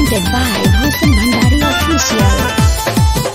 presented by Bhushan Bhandari Official.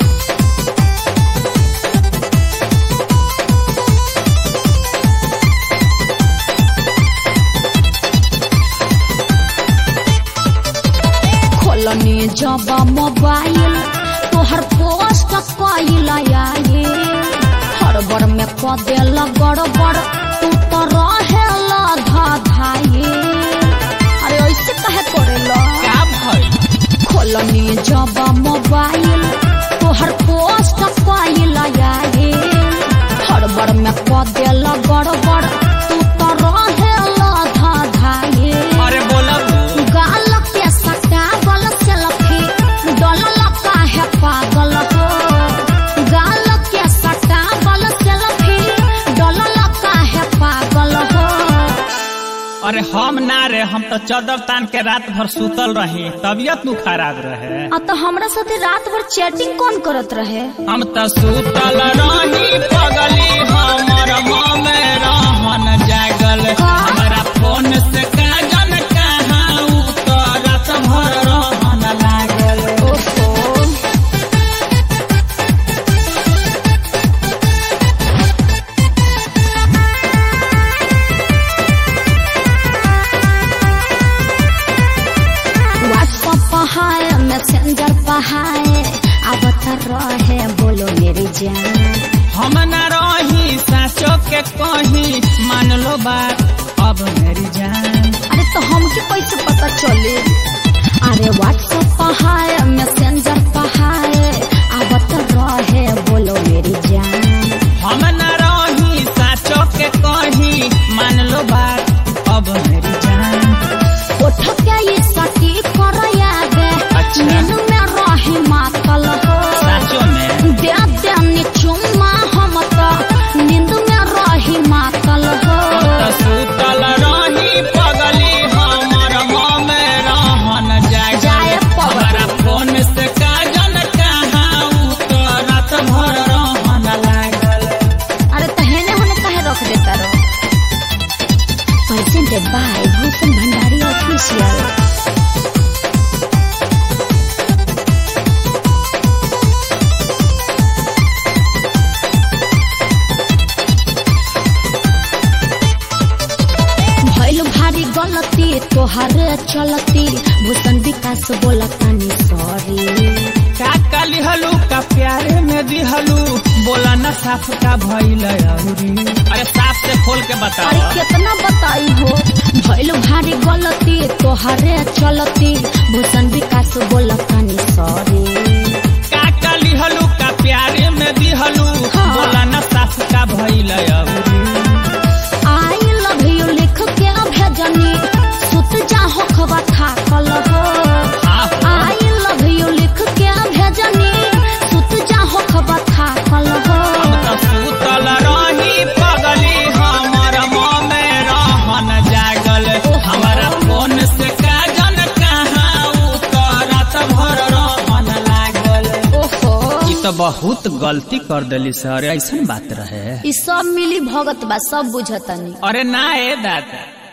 खोलनी जब mobile तोहर पोस्ट कइल आए हड़बड़ में क देल गड़बड़ तू तो रहेल धाधाए अरे ऐसे कहे करेला का भइल खोलनी जब मोबाइल तोहर पोस्ट कइल आए हड़बड़ में क देल गड़बड़ तू तो रहेल धाधाए अरे बोलब गाल के सटावल सेल्फी डलल काहे पागल हो गाल के सटावल सेल्फी डलल काहे पागल हो अरे हम ना रे हम तो चदर तान के रात भर सुतल रही तबियत नु खराब रहे आ तो हमरा साथे रात भर चैटिंग कौन करत रहे हम तो सुतल रही पगली हमर माँ में रहन जागल का? हमारा फोन से काजन कहाँ उतरत भर रहन लागल ओहो व्हाट्सएप पहाए मैसेंजर पहाए अब रहे बोलो मेरी जान हम न रही साचो के कहीं मान लो बात अब मेरी जान अरे तो हमके कैसे पता चले अरे व्हाट्सएप पहाए मैसेंजर पहाए अब तो रहे बोलो मेरी जान हम न रही साचो के कहीं मान लो बात अब मेरी जान उठ के ये सटी कर यादे अच्छा। नींद में रहे मातल हो साचो में दे देनी चुम्मा हम तो नींद में रही मातल हो हम तो सुतल रही पगली हमर माँ में रहन जाए जाए पगली। हमारा फोन से काजन कहाँ उतरत भर रहन लागल अरे तहेने होने कहे रख देता रो presented by Bhushan Bhandari Official. भइल भारी गलती तोहरे चलती भूषण विकास बोलतानी सॉरी का काली हलू का प्यारे में दिहलू बोला न साफ का भइल अउरी अरे साफ से खोल के अरे बताओ कितना बताई हो भइल भारी गलती तोहरे चलती भूषण विकास बोलतानी सॉरी का काली हलू का प्यारे में दिहलू हाँ। बोला न साफ का भइल अउरी आई लव यू लिख के भेजनी सुत जा हो खबा थाकल हो आई लव यू लिख के भेजनी सुत जा हो खबा थाकल हो हम तो सुतल रही पगली हमर माँ में रहन जागल हमारा फोन से काजन कहाँ उतरत भर रहन लागल ओहो ई तो बहुत गलती कर देली सर ऐसन बात रहे ई सब मिली भगत बा सब बुझतनी अरे ना ए दादा